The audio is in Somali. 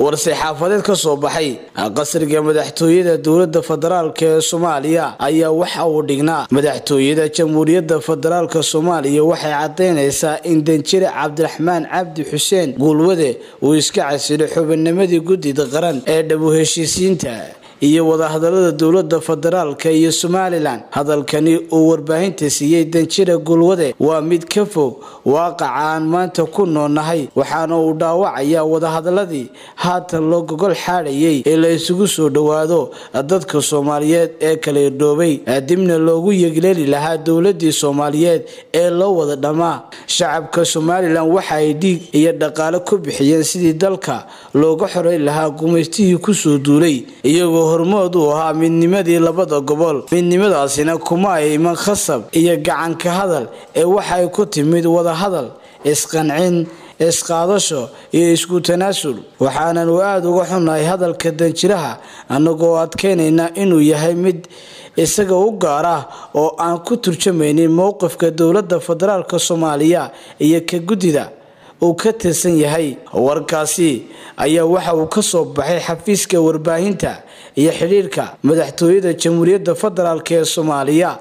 war-saxaafadeed ka soo baxay qasriga madaxtooyada dowlada federaalk ee soomaaliya ayaa waxa uu dhignaa madaxtooyada jamhuuriyadda federaalk soomaaliya waxay cadaynaysaa in danjire cabdiraxmaan cabdi xuseen guulwade uu iska casilay xubinnimadii guddida qaran ee dhabu heshiisiinta iyo wadahadalada dowlada federaalka iyo somalilan hadalkani uu warbaahinta siiyey danjira gulwade waa mid ka fog waaqaca aan maanta ku noolnahay waxaana uu dhaawacayaa wadahadaladii haatan loo gogol xaadhayay ee la isugu soo dhowaado dadka soomaaliyeed ee kala irdhoobay dibna loogu yegleeli lahaa dowladii soomaaliyeed ee loo wada dhammaa shacabka somalilan waxa ay dhiig iyo dhaqaale ku bixiyeen sidii dalka looga xoreyn lahaa gumaystihii kusoo duulay iyagoo hormood uu ahaa midnimadii labada gobol midnimadaasina kuma ay iman khasab iyo gacanka hadal ee waxay ku timid wadahadal isqancin isqaadasho iyo isku tanaasul waxaananu aada uga xunnahay hadalka danjiraha annagoo adkaynayna inuu yahay mid isaga u gaar ah oo aan ku turjamaynin mowqifka dowladda federaalk soomaaliya iyo ka guddida uu ka tirsan yahay warkaasi ayaa waxa uu ka soo baxay xafiiska warbaahinta iyo xidhiirka madaxtooyada jamhuuriyadda federaalk ee soomaaliya